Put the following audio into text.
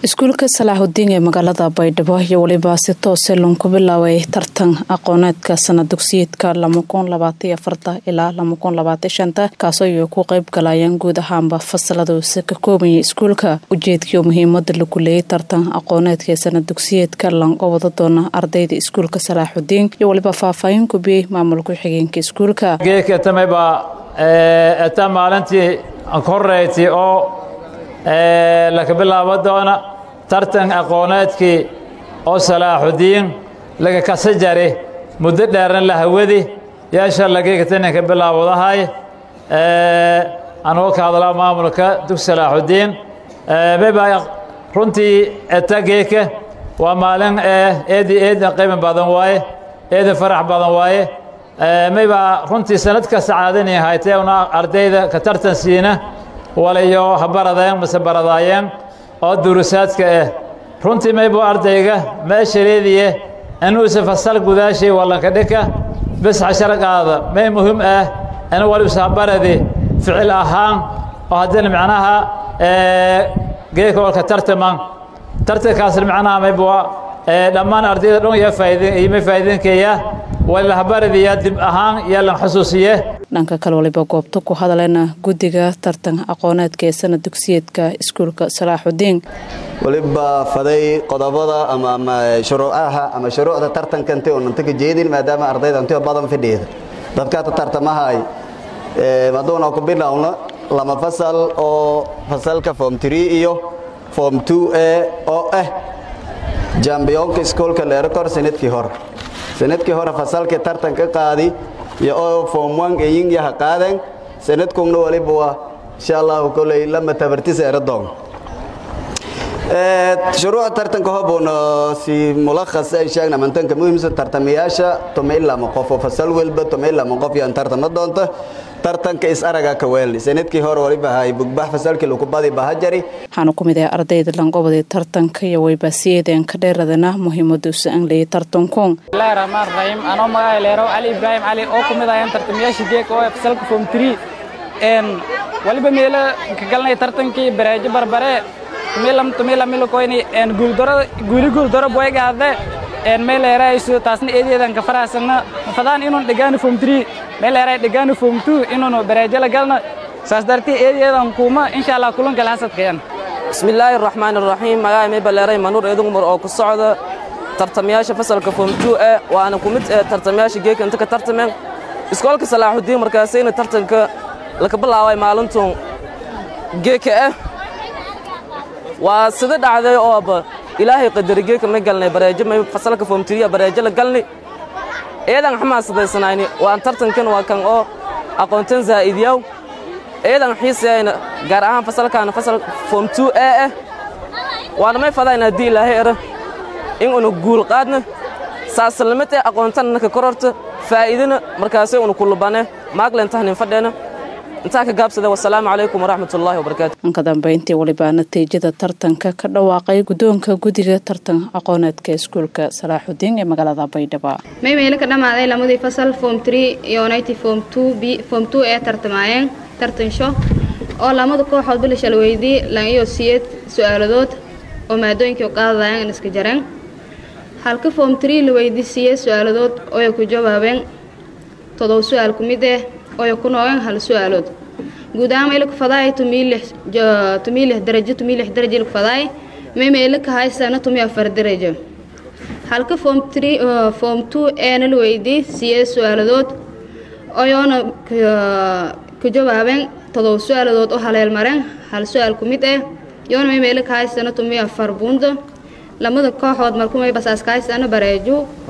iskuulka salaaxudiin ee magaalada baydhabo iyo weliba si toose loonku bilaabay tartan aqooneedka sana dugsiyeedka ilaa kaasoo ay ku qayb galayeen guud ahaanba fasalada use ka koobaya iskuulka ujeedkii muhiimada lagu leeyay tartan aqooneedka ee sana dugsiyeedka lango wada doona ardayda iskuulka salaaxudiin iyo weliba faahfaahin gubiyey maamul ku-xigeenka iskuulka eta maalintii koreyti oo laka bilaabo doona tartan aqooneedkii oo salaaxudiin laga kasa jari muddo dheerna la hawadi yeesha lagegataninka bilaawadahay anuu ka hadlaa maamulka dugsi salaaxudiin meba runtii etageeka waa maalin eedi eedin qiimi badan waaye eedin farax badan waaye mayba runtii sanad kasta caadani haytee una ardayda ka tartan siina walayo ha baradeen mase baradaayeen oo durusaadka ah runtii maybu ardayga meeshaleediye inuusa fasal gudaashay wallanka dhika bis cashar qaada may muhiim ah in waliusa baradi ficil ahaan oo haddina macnaha geeka walka tartaman tartankaasna macnaha maybu dhammaan ardayda dhan yaa faa'iidin iyo ma faa'iidinkeeya walahabaradiya dib ahaan yaalan xusuusiye dhanka kale waliba goobta ku hadaleena guddiga tartan aqooneedka ee sana dugsiyeedka iskuulka salaaxudiin waliba faday qodobada ama shuruucaha ama shuruucda tartanka inti unanta ka jeedin maadaama ardayda intiyo badan fidhiida dadkaata tartamahay maduuna ku bilowna lama fasal oo fasalka form tree iyo form two e oo ah jambiyoonka iskuolka leerokor sanadkii hore sanadkii hore fasalkii tartanka qaadi iyo oo form one eyin yaha qaadeen sanadkugna waliba waa insha allahu koley lama tabartisa eradoon shuruuca tartanka hobuuna si mulakhas ay sheegna mantanka muhiimsa tartamayaasha tuma ilama qof oo fasal walba tuma ilama qof yaan tartama doonta tartanka is araga ka weelni sanadkii hore waliba hay bugbax fasalkii lagu badi bahajari waxaana ku mid ah ardayda langobada tartanka iyo waybaasiyeedeen ka dheeradana muhiimaduusa aan leeyay tartanku bismillahi raxmaan raxiim anoo magaca leero cali ibraahim cali oo ku mid ahayn tartamayaashii geeka oo fasalka form three n waliba meelo ka galnay tartankii bareejo barbare tumilam tumila milakoyni n guuldaro guuli guuldaro boygaade en meeleerayso taasna eedeedan ka faraasana mafadaan inun dhigaani form three meeleeray dhigaani form two inun bareejo la galna saas dartii eedeedan kuuma insha allah kulanka lahasadkayan bismillaahi raxmaan raxiim magaca may baleeray manuur eedugumar oo ku socda tartamayaasha fasalka form two e waana ku mid ee tartamayaasha geeka inta ka tartameen iskoolka salaaxudiin markaasayna tartanka laka bilaabay maalintun geeka ah waa sida dhacday ooba ilaahay qadari geeka may galnay bareejo may fasalka form three bareejo la galni eedan xamaasadaysanayni waan tartankan waa kan oo aqoontan zaa'idiyaw eedan xiisayna gaar ahaan fasalkaana fasal form two e ah waana may fadayna haddii ilaahay era in una guul qaadna saasalnimad ee aqoontanna ka kororta faa'iidana markaasay una kulubane maaglentahnin fadheena intaa ka gaabsada wasalaamu calaykum waraxmat ullaahi wabarakaatu anka dambayntii walibaa natiijada tartanka ka dhawaaqay guddoonka guddiga tartan aqooneedka iskuulka salaaxudiin ee magaalada baydhabo may meelo ka dhammaaday lamadii fasal form tree iyo unity form two b form two ee tartamaayeen tartansho oo lamada kooxood bilishal weydii lan iyo siyeed su-aaladood oo maadooyinkii qaadayeen iska jareen halka form tree la weydii siyeed su-aaladood ooy ku jawaabeen todob su-aal ku mid eh ooy ku noogeen hal su-aalood guud ahaan meelka fadaay tumilix darajo tumilix darajo ilka fadaay may meelka haysana tumi afar darajo halka form three form two eena la weydii siyeed su-aaladood oyoona ka jawaabeen todob su-aaladood oo haleel mareen hal su-aal ku mid eh yoona may meelka haysana tumi afar buundo lamada kooxood markumay basaaska haysana bareejo